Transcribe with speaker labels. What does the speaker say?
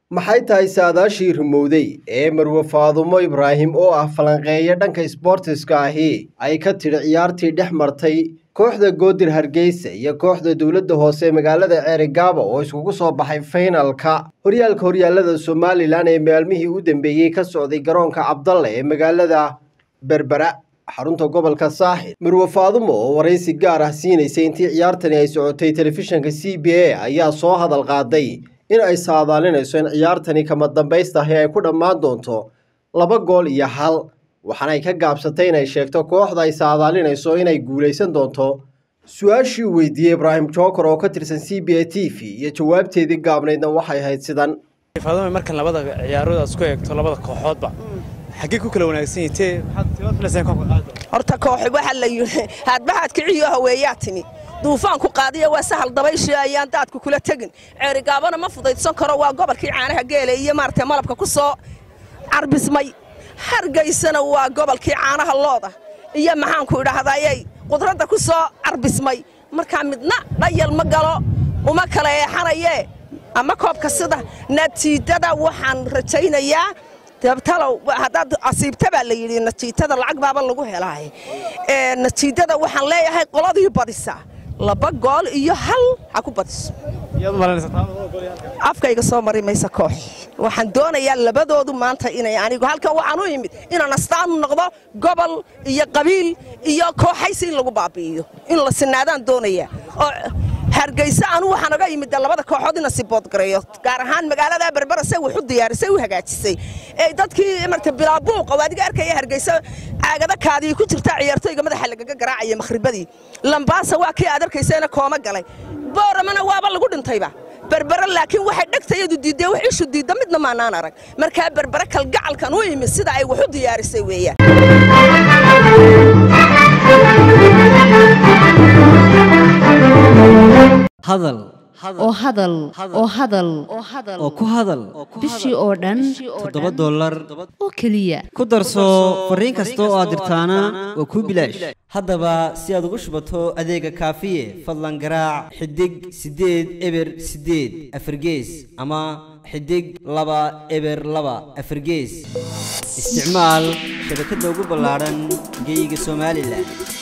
Speaker 1: maxay tahay saadaashii rumowday ee marwe faadumo ibraahim oo ah falanqeeya dhanka isboortiska ahi ay ka tidhi ciyaartii dhex martay kooxda goodir hargeysa iyo kooxda dowladda hoose magaalada ceerigaabo oo iskugu soo baxay faynalka horyaalka horyaalada somalilan ee maalmihii u dambeeyey ka socday garoonka cabdalle ee magaalada berbera xarunta gobolka saaxil marwe faadumo oo waraysi gaar ah siinaysay intii ciyaartani ay socotay telefishinka c b a ayaa soo hadal qaaday in ay saadaalinayso in ciyaartani kama dambaystahi ay ku dhammaan doonto laba gool iyo hal waxaana ay ka gaabsatay inay sheegto kooxda ay saadaalinayso inay guulaysan doonto su-aashii uu weydiiyey ibraahim jookar oo ka tirsan c b a t v iyo jawaabteedii gaabnaydna waxay ahayd sidan
Speaker 2: faadumo markan labada ciyaarood aad isku eegto labada kooxoodba xaggee ku kala wanaagsan yihiin
Speaker 3: horta kooxi waxa la yidhi haadbahaad kiciyo haweeyaa timi duufaanku qaadiya waa sahal dabayshii ayaan daadku kula tegin ceerigaabana ma fudaydsan karo waa gobolkii caanaha geela iyo maaragtay malabka ku soo carbismay hargaysana waa gobolkii caanaha looda iyo maxaanku idhaahdayay qudradda ku soo carbismay markaa midna dhayal ma galo uma kala eexanayee ama koobka sida natiijada waxaan rajaynayaa dabtalow haddaad asiibta baa la yidhi natiijada lacag baaba lagu helaaye natiijada waxaan leeyahay qoladii badisa laba gool iyo hal ha ku badiso afkayga soo mari maysa koox waxaan doonayaa labadoodu maanta inay anigu halkan waxaan u imid inaan astaan u noqdo gobol iyo qabiil iyo kooxaysi in lagu baabi'iyo in la sinaadaan doonayaa oo hargeysa anu waxaan oga yimid labada kooxood ina siboodgareeyo gaar ahaan magaalada berbera say wax u diyaarisay u hagaajisay ee dadkii marta bilaabuuqa oo adiga arkaya hargeysa caagada kaadii ku jirta ciyaartooyga madaxa lagaga garaacaya makhribadii lambaasa waa kii aad arkaysayna kooma galay booramana waaba lagu dhintayba berbere laakiin waxay dhegtayadu diiddee wax ishu diidda midna maanaan arag markaa berbere kalgacalkan u yimid sida ay wax u diyaarisay weeyaan
Speaker 4: hadal
Speaker 5: oo hadal oo hadal
Speaker 4: oo ku hadal
Speaker 5: bishii oo dhan
Speaker 4: toddoba dollar
Speaker 5: oo keliya
Speaker 4: ku darso fariin kasta oo aad dirtaana waa kuu bilaash haddaba si aad ugu shubato adeega kaafiye fadlan garaac xidig siddeed eber siddeed afargees ama xidig laba eber laba afargees isticmaal shabakadda ugu ballaadhan geyga somalilan